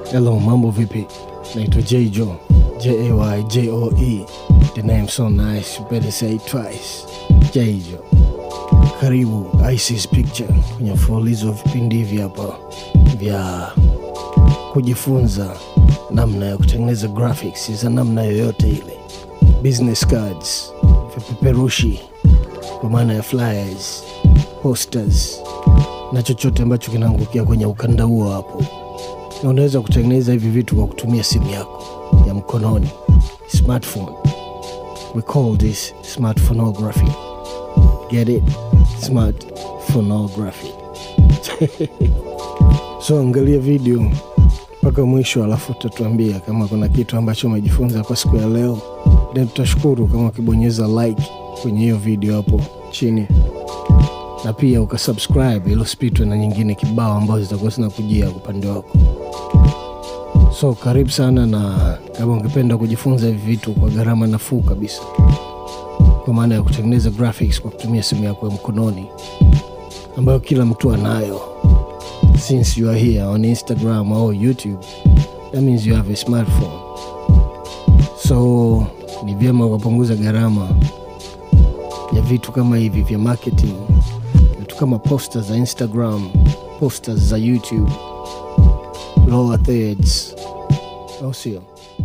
Hello, mambo vipi? Naitwa Jayjo, J-A-Y-J-O-E. The name so nice, you better say it twice. Jayjo. Karibu Isis Picture kwenye mfululizo wa vipindi hivi hapa vya kujifunza namna ya kutengeneza graphics za namna yoyote ile, business cards, vipeperushi kwa maana ya flyers, posters na chochote ambacho kinaangukia kwenye ukanda huo hapo na unaweza kutengeneza hivi vitu kwa kutumia simu yako ya mkononi smartphone we call this smartphonography get it smartphonography so angalia video mpaka mwisho alafu utatuambia kama kuna kitu ambacho umejifunza kwa siku ya leo then tutashukuru kama ukibonyeza like kwenye hiyo video hapo chini na pia ukasubscribe ili usipitwe na nyingine kibao ambazo zitakuwa zinakujia upande wako so karibu sana na kama ungependa kujifunza hivi vitu kwa gharama nafuu kabisa kwa maana ya kutengeneza graphics kwa kutumia simu yako ya mkononi ambayo kila mtu anayo since you are here on instagram au youtube that means you have a smartphone so ni vyema ukapunguza gharama ya vitu kama hivi vya marketing vitu kama posters za instagram posters za youtube lower thirds au sio